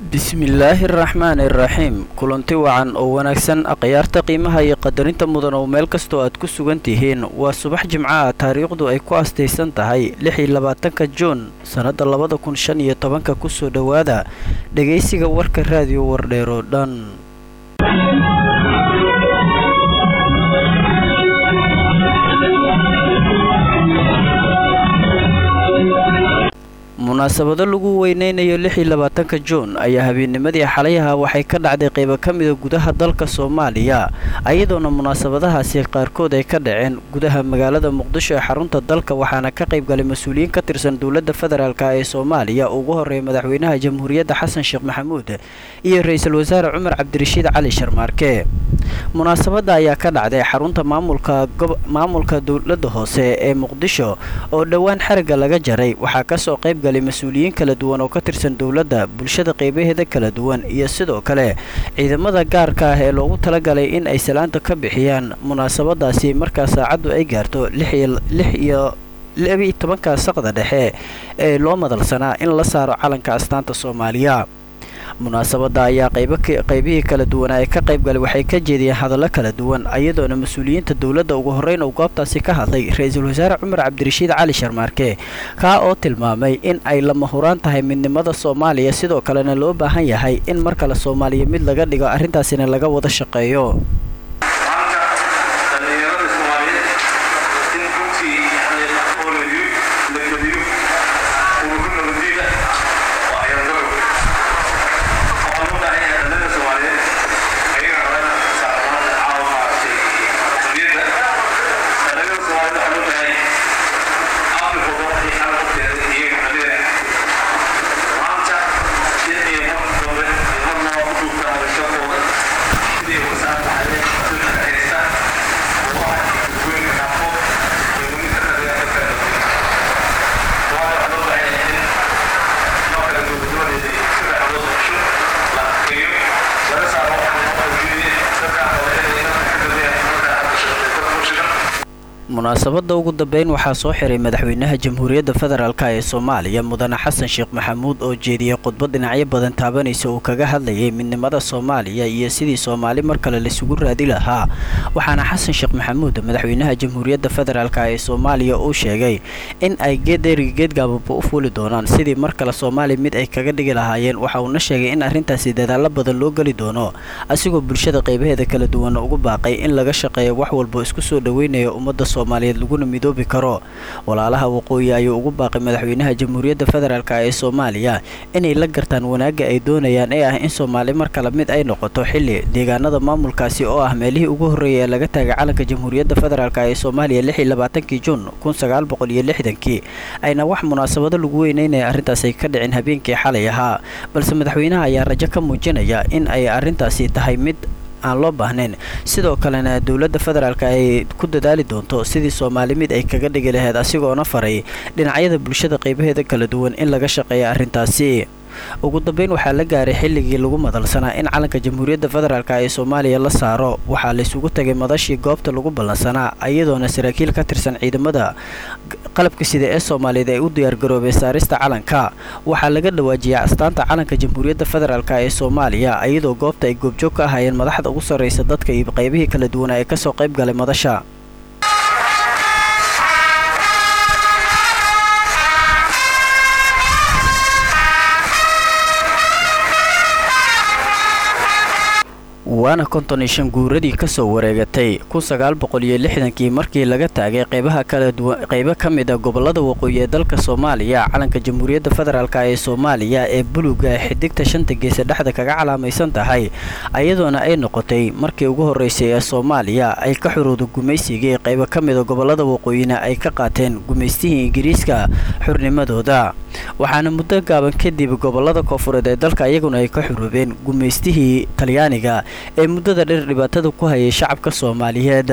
bismillaahi araxmaani iraxiim kulanti wacan oo wanaagsan akhyaarta qiimaha iyo qadarinta mudan oo meel kastoo aad ku sugan tihiin waa subax jimcaha taariikhdu ay ku astaysan tahay lix iyo labaatanka juun sannadda labada kun shan iyo tobanka kusoo dhowaada dhegaysiga warka raadiyo wardheer oo dhan munaasabado lagu weyneynayo lix iyo labaatanka juun ayaa habeennimadii xalayaha waxay ka dhacday qaybo ka mida gudaha dalka soomaaliya ayadoona munaasabadahaasi qaarkood ay ka dhaceen gudaha magaalada muqdisho ee xarunta dalka waxaana ka qaybgalay mas-uuliyiin ka tirsan dowladda federaalk ee soomaaliya ugu horreeya madaxweynaha jamhuuriyadda xasan sheekh maxamuud iyo ra-iisul wasaare cumar cabdirashiid cali sharmaarke munaasabadda ayaa ka dhacday xarunta maamulka maamulka dowladda hoose ee muqdisho oo dhowaan xarigga laga jaray waxaa kasoo qaybgalay mas-uuliyiin kala duwan oo ka tirsan dowladda bulshada qaybaheeda kala duwan iyo sidoo kale ciidamada gaarka ah ee loogu talagalay in ay salaanta ka bixiyaan munaasabadaasi markaa saacaddu ay gaarto lix iyo labiiyo tobanka saqda dhexe ee loo madalsanaa in la saaro calanka astaanta soomaaliya munaasabadda ayaa qaybihii kala duwanaa ee ka qaybgalay waxay ka jeediyeen hadallo kala duwan ayadoona mas-uuliyiinta dowladda ugu horreyn uu goobtaasi ka hadlay ra-iisul wasaare cumar cabdirashiid cali sharmaarke kaa oo tilmaamay in ay lama huraan tahay midnimada soomaaliya sidoo kalena loo baahan yahay in mar kale soomaaliya mid laga dhigo arrintaasina laga wada shaqeeyo munaasabadda ugu dambeyn waxaa soo xiray madaxweynaha jamhuuriyadda federaalk ee soomaaliya mudane xasan sheekh maxamuud oo jeediyey khudbad dhinacyo badan taabanaysa uu kaga hadlayay midnimada soomaaliya iyo sidii soomaali mar kale laisugu raadi lahaa waxaana xasan sheekh maxamuud madaxweynaha jamhuuriyadda federaalk ee soomaaliya uu sheegay in ay geederiga geedgaababa u fuuli doonaan sidii mar kale soomaaliya mid ay kaga dhigi lahaayeen waxa uuna sheegay in arrintaasi dadaallo badan loo geli doono asigoo bulshada qaybaheeda kala duwan ugu baaqay in laga shaqeeyo wax walbo isku soo dhoweynayo ummadda soomaaliyeed laguna midoobi karo walaalaha waqooyi ayuu ugu baaqay madaxweynaha jamhuuriyadda federaalk ee soomaaliya inay la gartaan wanaagga ay doonayaan ee ah in soomaali mar kale mid ay noqoto xilli deegaanada maamulkaasi oo ah meelihii ugu horreeyay ee laga taagay calanka jamhuuriyadda federaalk ee soomaaliya lix iyo labaatankii juun kun sagaal boqol iyo lixdankii ayna wax munaasabado lagu weyneynaya arrintaas ay ka dhicin habeenkii xalay ahaa balse madaxweynaha ayaa rajo ka muujinaya in ay arrintaasi tahay mid aan loo baahnayn sidoo kalena dowladda federaalk ay ku dadaali doonto sidii soomaali mid ay kaga dhigi lahayd asigoona faray dhinacyada bulshada qaybaheeda kala duwan in laga shaqeeya arrintaasi ugu dambeyn waxaa la gaaray xilligii lagu madalsanaa in calanka jamhuuriyadda federaalk ee soomaaliya la saaro waxaa laysugu tagay madashii goobta lagu ballansanaa iyadoona saraakiil ka tirsan ciidamada qalabka sida ee soomaaliyeed ay u diyaargaroobeen saarista calanka waxaa laga dhawaajiyay astaanta calanka jamhuuriyadda federaalk ee soomaaliya iyadoo goobta ay goobjoog ka ahaayeen madaxda ugu sarraysa dadka iyo qaybihii kala duwanaa ee kasoo qayb galay madasha waana konton iyo shan guuradii kasoo wareegatay kun sagaal boqol iyo lixdankii markii laga taagay qaybaha kala duwan qaybo ka mid a gobolada waqooyi ee dalka soomaaliya calanka jamhuuriyadda federaalk ee soomaaliya ee buluga xidigta shanta geesa dhexda kaga calaamaysan tahay ayadoona ay noqotay markii ugu horreysay ee soomaaliya ay ka xurowda gumaysigii qaybo ka mida gobolada waqooyina ay ka qaateen gumaystihii ingiriiska xurnimadooda waxaana muddo gaaban kadib gobolada koofureed ee dalka iyaguna ay ka xuroobeen gumaystihii talyaaniga ee muddada dheer dhibaatada ku hayay shacabka soomaaliyeed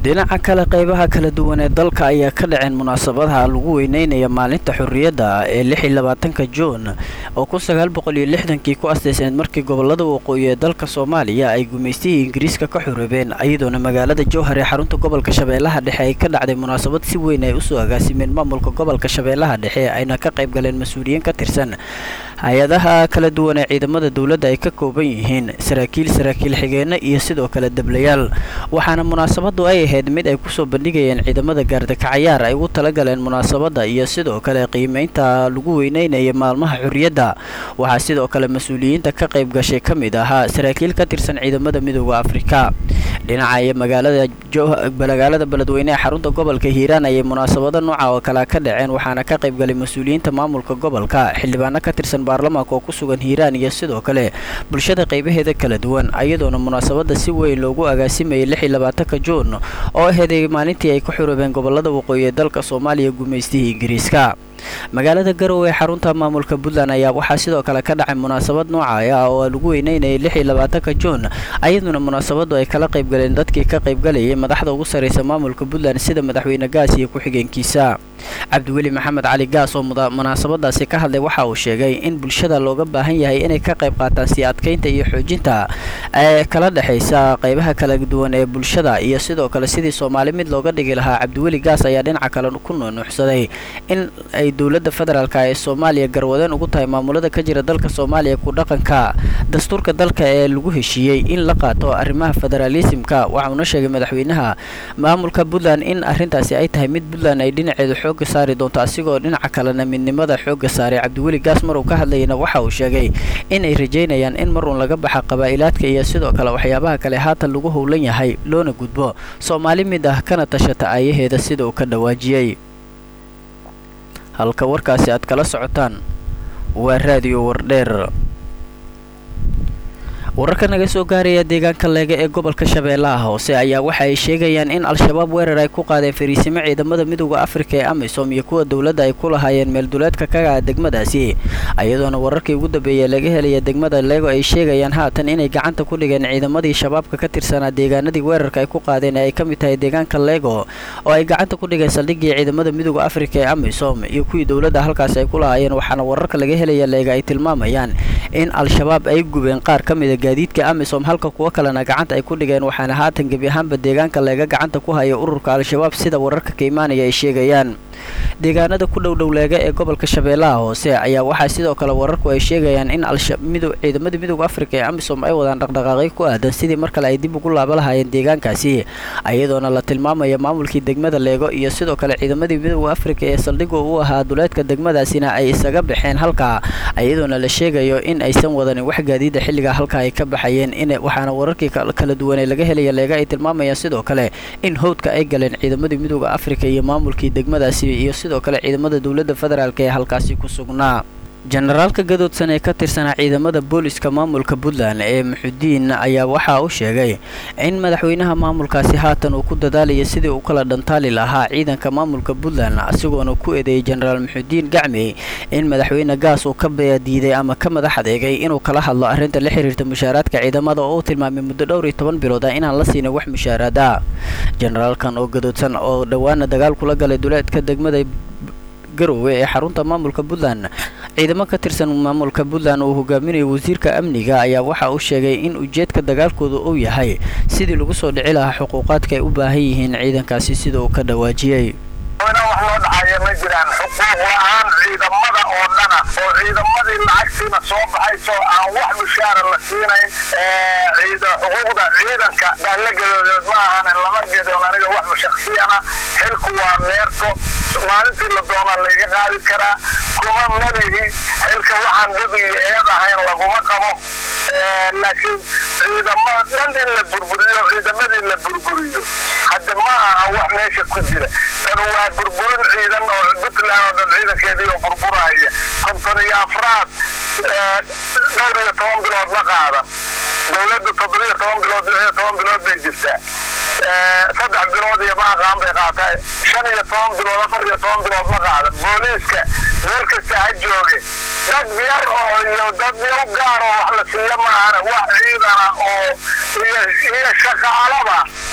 dhinaca kale qeybaha kala duwan ee dalka ayaa ka dhaceen munaasabadaha lagu weyneynaya maalinta xorriyadda ee lix iyo labaatanka juun oo kun sagaal boqol iyo lixdankii ku asteysneed markii gobolada waqooyi ee dalka soomaaliya ay gumaystihii ingiriiska ka xoroobeen iyadoona magaalada jowhar ee xarunta gobolka shabeellaha dhexe ay ka dhacday munaasabad si weyn ay usoo agaasimeen maamulka gobolka shabeellaha dhexe ayna ka qayb galeen mas-uuliyiin ka tirsan hay-adaha kala duwan ee ciidamada dowladda ay ka kooban yihiin saraakiil saraakiil xigeenno iyo sidoo kale deblayaal waxaana munaasabadu ay ahayd mid ay kusoo bandhigayeen ciidamada gaardakacayaar ay ugu talagaleen munaasabadda iyo sidoo kale qiimeynta lagu weyneynaya maalmaha xorriyadda waxaa sidoo kale mas-uuliyiinta ka qayb gashay ka mid ahaa saraakiil ka tirsan ciidamada midooda afrika dhinaca iyo magaalada magaalada beledweyne ee xarunta gobolka hiiraan ayay munaasabado nooca oo kalea ka dhaceen waxaana ka qayb galay mas-uuliyiinta maamulka gobolka xildhibaano ka tirsan baarlamaanka oo ku sugan hiiraan iyo sidoo kale bulshada qaybaheeda kala duwan iyadoona munaasabada si weyn loogu agaasimayay lix iyo labaatanka juun oo aheeday maalintii ay ka xoroobeen gobolada waqooyi ee dalka soomaaliya gumaystihii ingiriiska magaalada garowe ee xarunta maamulka puntland ayaa waxaa sidoo kale ka dhacay munaasabad nooca ah oo lagu weyneynayay lix iyo labaatanka juun ayaduna munaasabadu ay kala qayb galeen dadkii ka qaybgalayay madaxda ugu sarraysa maamulka puntland sida madaxweyne gaas iyo ku-xigeenkiisa cabdiweli maxamed cali gaas oo munaasabadaasi ka hadlay waxa uu sheegay in bulshada looga baahan yahay inay ka qayb qaataan sii adkaynta iyo xoojinta ee kala dhexaysa qaybaha kala duwan ee bulshada iyo sidoo kale sidii soomaali mid looga dhigi lahaa cabdiweli gaas ayaa dhinaca kale ku nuunuuxsaday in ay dowladda federaalk ee soomaaliya garwadeen ugu tahay maamulada ka jira dalka soomaaliya ku dhaqanka dastuurka dalka ee lagu heshiiyey in la qaato arrimaha federaalisimka waxauna sheegay madaxweynaha maamulka puntland in arrintaasi ay tahay mid puntland ay dhinaceedu xooga saari doonto asigoo dhinaca kalena midnimada xooga saaray cabdiweli gaas maruu ka hadlayana waxa uu sheegay in ay rajaynayaan in marun laga baxa qabaa'ilaadka iyo sidoo kale waxyaabaha kale haatan lagu howlan yahay loona gudbo soomaali mid ah kana tashata aayaheeda sida uu ka dhawaajiyey halka warkaasi aad kala socotaan waa raadiyo wardheer wararka naga soo gaaraya deegaanka leega ee gobolka shabeellaha hoose ayaa waxa ay sheegayaan in al-shabaab weerar ay ku qaadeen fariisimo ciidamada midooda afrika ee amisom iyo kuwa dowladda ay ku lahaayeen meelduleedka kaga degmadaasi iyadoona wararkii ugu dambeeya laga helaya degmada leego ay sheegayaan haatan inay gacanta ku dhigeen ciidamadii shabaabka ka tirsanaa deegaanadii weerarka ay ku qaadeen ee ay ka mid tahay deegaanka leego oo ay gacanta ku dhigeen saldhigii ciidamada midooda afrika ee amisom iyo kuwii dowladda halkaasi ay ku lahaayeen waxaana wararka laga helaya leega ay tilmaamayaan in al-shabaab ay gubeen qaar ka mida gaadiidka amisom halka kuwo kalena gacanta ay ku dhigeen waxaana haatan gebi ahaanba deegaanka leega gacanta ku haya ururka al-shabaab sida wararka ka imaanaya ay sheegayaan deegaanada ku dhow dhowleega ee gobolka shabeellaha hoose ayaa waxaa sidoo kale wararku ay sheegayaan in ciidamada midooda afrika ee amisom ay wadaan dhaqdhaqaaqyo ku aadan sidii mar kale ay dib ugu laaba lahaayeen deegaankaasi iyadoona la tilmaamaya maamulkii degmada leego iyo sidoo kale ciidamadii midooda afrika ee saldhiga u ahaa duleedka degmadaasina ay isaga baxeen halkaa iyadoona la sheegayo in aysan wadanin wax gaadiida xilligaa halka ay ka baxayeen in waxaana wararkii kala duwan ee laga helaya leega ay tilmaamayaan sidoo kale in howdka ay galeen ciidamadii midooda afrika iyo maamulkii degmadaasi iyo sidoo kale ciidamada dowladda federaalk ee halkaasi ku sugnaa jenaraalka gadoodsan ee ka tirsanaa ciidamada booliska maamulka puntland ee muxudiin ayaa waxaa u sheegay in madaxweynaha maamulkaasi haatan uu ku dadaalayo sidii uu kala dhantaali lahaa ciidanka maamulka puntland asigoona ku eedeeyay jenaraal muxudiin gacmi in madaxweyne gaas uu ka diiday ama ka madax adeegay inuu kala hadlo arrinta la xiriirta mushaaraadka ciidamada oo uu tilmaamay muddo dhowr iyo toban bilood ah inaan la siinin wax mushaaraad ah jenaraalkan oo gadoodsan oo dhowaana dagaal kula galay duleedka degmada garowe ee xarunta maamulka puntland ciidamo ka tirsan maamulka puntland uu hogaaminayo wasiirka amniga ayaa waxa uu sheegay in ujeedka dagaalkooda uu yahay sidii lagu soo dhici lahaa xuquuqaadka ay u baahan yihiin ciidankaasi sida uu ka dhawaajiyey wax loo dhacaya ma jiraan xuquuq la-aan ciidamada oo dhana oo ciidamadii lacagtiina soo baxayso aan wax mushaara la siinayn xuquuqda ciidanka baallagadood ma ahan lama gedoon aniga wax shaksiyana xilku waa meerto maalintii la doonaa layga qaadi karaa kuma malihi xilka waxaan dad iyo eed ahayn laguma qabo laakiin ciidamada dhan in la burburiyo ciidamadii la burburiyo hadda ma aha wax meesha ku jira tan waa burburin ciidan oo puntland oo dhan ciidankeedii oo burburaya konton iyo afraad dhowr iyo toban bilood ma qaadan dowladda toddobiyo toban bilood lix iyo toban bilood bay jirtaa saddex bilood iyo maaqaan bay qaataa shan iyo toban bilood afar iyo toban bilood ma qaadan booliiska meel kasta ha jooge dad yar oo iyo dad yar gaar oo wax la siiya maahana wax ciidana oo iyo iyo shaqaalaba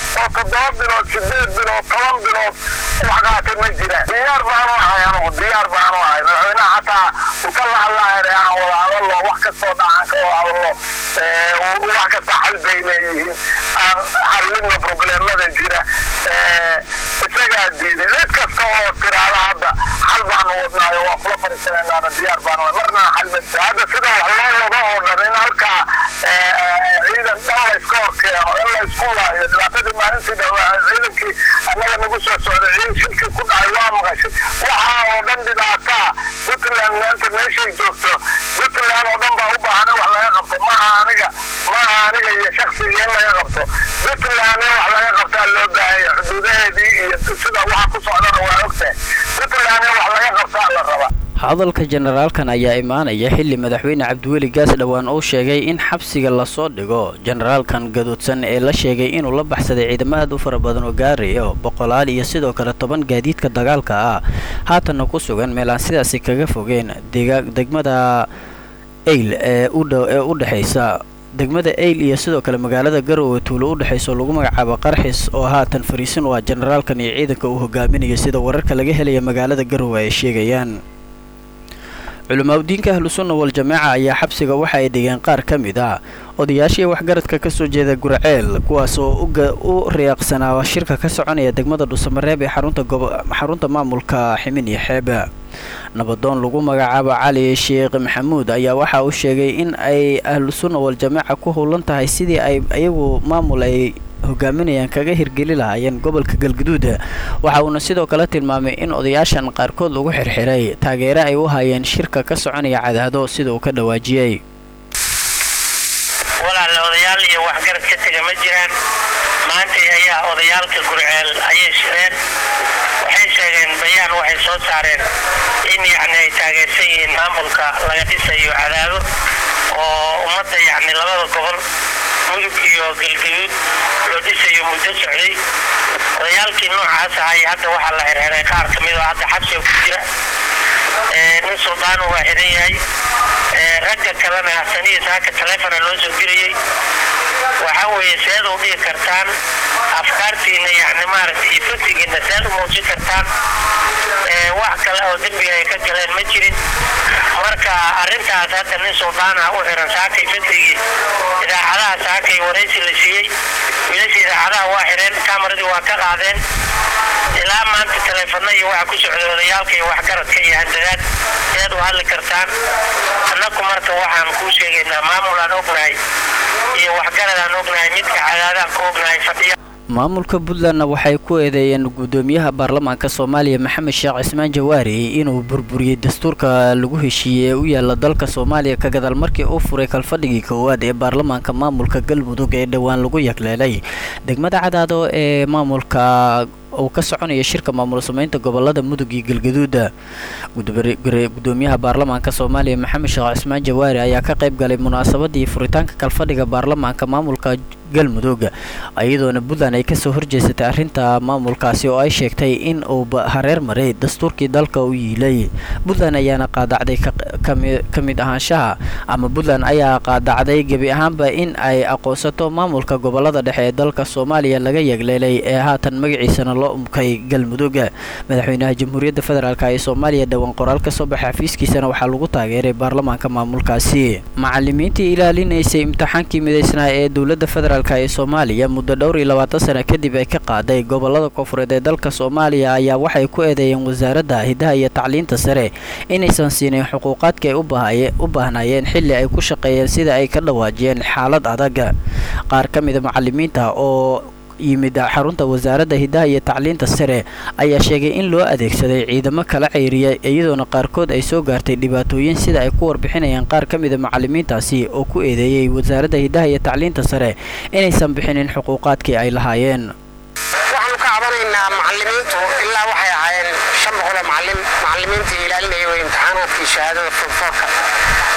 oo toddoba bilood sideed bilood toban bilood wax qaatay ma jiraan diyaar baanu ahay anugu diyaar baanu ahay madaxweynaha xataa uu ka lahadlaayare aan wada hadallo wax kastoo dhacan ka wada hadallo wax kasta xal bay leeyihiin aan xallino probleemada jira isagaa diiday cid kasta oo tiraada hadda xal baanu wadnaayo waa kula fariisanaynaa diyaar baanu marna xal ma hadda sida wax loo wado oo dhan in halkaa ciidan dhan la iska hor keeno in la isku waayo dhibaatadii maalintii dhawaa ciidankii annaga nagu soo socday ciidan shilkii ku dhacay waa maqashay waxaa oo dhan dhibaataa puntland maanta meeshay joogto puntland oo dhan baa u baahan in wax laga qabto maaha aniga maaha aniga iyo shaksiga in laga qabto puntland in wax laga qabtaa loo baahanya xuduudaheedii iyo sida waxa ku socdana waa ogtahay puntland in wax laga qabtaa la rabaa hadalka generaalkan ayaa imaanaya xilli madaxweyne cabdiweli gaas dhowaan uu sheegay in xabsiga lasoo dhigo generaalkan gaduudsan ee la sheegay inuu la baxsaday ciidamo aad u fara badan oo gaarayo boqolaal iyo sidoo kale toban gaadiidka dagaalka ah haatanna ku sugan meel aan sidaasi kaga fogeen degmada eyl ee u dhexaysa degmada eyl iyo sidoo kale magaalada garowe tuulo u dhexayso lagu magacaabo qarxis oo haatan fariisin u ah generaalkan iyo ciidanka uu hogaaminayo sida wararka laga helaya magaalada garowe ay sheegayaan culimaadudiinka ahlusunna wal-jamaaca ayaa xabsiga waxa ay dhigeen qaar ka mid ah odayaashii waxgaradka ka soo jeeda gurceel kuwaas oo u riyaaqsanaa shirka ka soconaya degmada dhuusamareeb ee xarunta maamulka ximin iyo xeebe nabadoon lagu magacaabo cali sheekh maxamuud ayaa waxa uu sheegay in ay ahlusunna wal-jamaaca ku howlan tahay sidii ay iyagu maamul ay hogaaminayaan kaga hirgeli lahaayeen gobolka galguduud waxa uuna sidoo kale tilmaamay in odayaashan qaarkood lagu xirxiray taageere ay u hayeen shirka ka soconaya cadaado sida uu ka dhawaajiyey walaale odayaal iyo waxgarad ka tega ma jiraan maanta ayaa odayaalka gurceel ayay shireen waxay sheegeen bayaan waxay soo saareen in yacni ay taageersan yihiin maamulka laga dhisayo cadaado oo ummadda yacni labada gobol mudug iyo galgaduud loo dhisayo muddo socday odayaalkii noocaas ahay hadda waxaa la xirxiray qaar ka mid oo hadda xabsiga ku jira nin suldaanu waa xiran yahay ragga kalena hasaniya saaka taleefona loo soo dirayey waxaa weeye seed u dhigi kartaan afkaartiina yani maaragtay iyo fikrigiina seed u muujin kartaan wax kale oo dembiga ay ka galeen ma jirin marka arrintaas hadda nin suldaana u xiran saakay fikrigii idaacadaha saakay waraysi la siiyey wiilasha idaacadaha waa xireen kamaradii waa ka qaadeen ilaa maanta taleefano iyo waxa ku socda odayaalka iyo waxgaradka iyo handadaad seed u hadli kartaan annaku marka waxaan kuu sheegaynaa maamul aan ognahay iyo waxgarad aan ognahay midka cadaadaan ku ognahay fadhiya maamulka puntlandna waxay ku eedeeyeen guddoomiyaha baarlamaanka soomaaliya maxamed sheekh cismaan jawaari inuu burburiyey dastuurka lagu heshiiyey ee u yaala dalka soomaaliya ka gadaal markii uu furay kalfadhigii koowaad ee baarlamaanka maamulka galmudug ee dhowaan lagu yagleelay degmada cadaado ee maamulka uu ka soconaya shirka maamul sameynta gobolada mudug iyo galgaduuda gudoomiyaha baarlamaanka soomaaliya maxamed sheekh cismaan jawaari ayaa ka qayb galay munaasabadii furitaanka kalfadhiga baarlamaanka maamulka galmudug iyadoona puntland ay kasoo horjeesatay arrinta maamulkaasi oo ay sheegtay in uu hareer maray dastuurkii dalka u yiilay puntland ayaana qaadacday ka mid ahaanshaha ama puntland ayaa qaadacday gebi ahaanba in ay aqoonsato maamulka gobolada dhexe ee dalka soomaaliya laga yagleelay ee haatan magaciisana loo umkay galmudug madaxweynaha jamhuuriyadda federaalk ee soomaaliya dhowaan qoraal ka soo baxay xafiiskiisana waxaa lagu taageeray baarlamaanka maamulkaasi macalimiintii ilaalinaysay imtixaankii midaysnaa ee dowladda federaalk ee soomaaliya muddo dhowr iyo labaatan sana kadib ay ka qaaday gobolada koonfureed ee dalka soomaaliya ayaa waxay ku eedeeyeen wasaaradda hidaha iyo tacliinta sare inaysan siinin xuquuqaadka ay u baahnaayeen xilli ay ku shaqeeyeen sida ay ka dhawaajiyeen xaalad adag qaar ka mida macalimiinta oo yimid xarunta wasaaradda hidaha iyo tacliinta sare ayaa sheegay in loo adeegsaday ciidamo kala ceyriya iyadoona qaarkood ay soo gaartay dhibaatooyin sida ay ku warbixinayaan qaar ka mida macalimiintaasi oo ku eedeeyey wasaaradda hidaha iyo tacliinta sare inaysan bixinin xuquuqaadkii ay lahaayeen waxaanu ka cabanaynaa macalimiintu ilaa waxay ahaayeen shan boqoloo macalin macalimiintii ilaalinaya way imtixaanaadkii shahaadada fonfoorka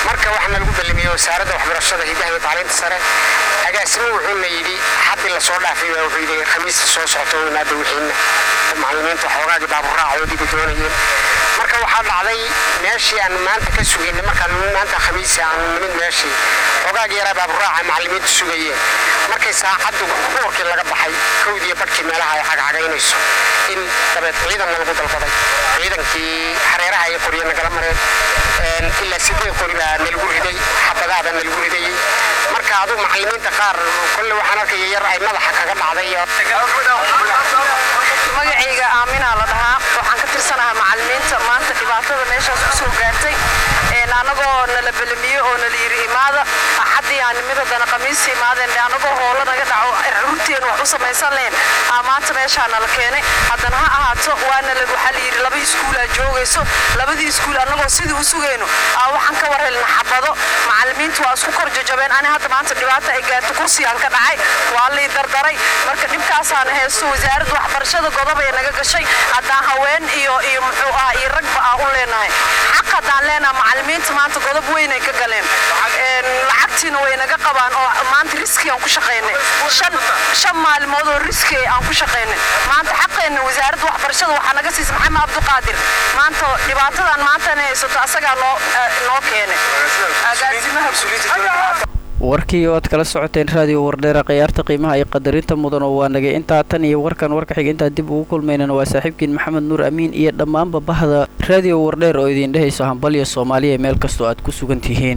marka waxaana lagu ballamiyey wasaaradda waxbarashada hidaha iyo tacliinta sare agaasimo wuxuuna yidhi xaddi lasoo dhaafay baa wuxuu yidhi khamiista soo socota weynaada wixiina macallimiinta waxoogaagii baaburaacoodiiba doonayeen marka waxaa dhacday meeshii aan maanta ka sugaynay markaan maanta khamiisa aan nimid meeshii xoogaagii yaraa baaburaaca macallimiintu sugayeen markay saacaddu duurkii laga baxay kowdiiyo badhkii meelaha ay cagcagaynayso in dabeed ciidanna lagu dalbaday ciidankii xareeraha ay qoryo nagala mareen ilaa sideed qori baa nalagu riday xabadaha baa nalagu ridayey marka aduu macallimiinta qaar kolle waxaan arkaya yar ay madaxa kaga dhacday magacayga aaminaa la dhahaa waxaan ka tirsanahaa macallimiinta maanta dhibaatada meeshaas ku soo gaartay anagoo nala belamiye oo nala yiri imaada axaddii aan nimidadana khamiista imaadeen anagoo hoola naga dhaco rurteen wax u samaysan lahayn aa maanta meeshaa nala keenay haddana ha ahaato waana waxaa la yidhi laba iskuulaa joogayso labadii iskuul annagoo sidii u sugayno aa waxaan ka war helna xabado macallimiintu waa isku kor jajabeen ani hadda maanta dhibaata ay gaarto kursigaan ka dhacay waa lii dardaray marka dhibkaasaana haysto wasaaradda waxbarashada godob ay naga gashay haddaan haween iyo iyo muxuu ahaa iyo ragba aa u leenahay xaq haddaan leenaha macallimiinta maanta godob weynay ka galeen lacagtiina way naga qabaan oo maanta riski aan ku shaqaynay shan shan maalmood oo riski aan ku shaqaynay maanta xaqeenna wasaaradda waxbarashada waxaa naga siisa maxamed cabdiqaadir maanta dhibaatadan maantana haysato asagaa noo noo keenay agaasimaha warkii oo aad kala socoteen raadiyo wardheera khiyaarta qiimaha iyo qadarinta mudan oo waa nagay intaa tan iyo warkan warka xiga intaa dib ugu kulmaynana waa saaxiibkiin maxamed nuur amiin iyo dhammaanba bahda raadiyo wardheer oo idiin dhehayso hambalya soomaaliya meel kastoo aad ku sugan tihiin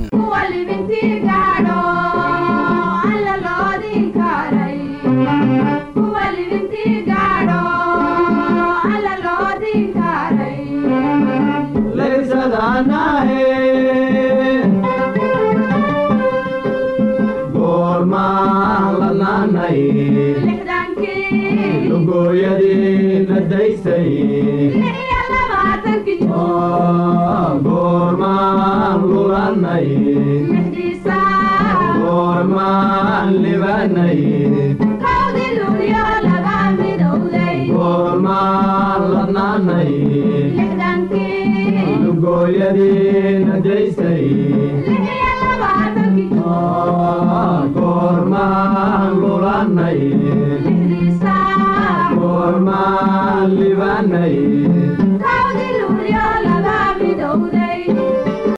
lugooyadiina daysay goormaan lulanay goormaan libanay goormaan ladnaanay lugooyadiina daysay goormaan lulanay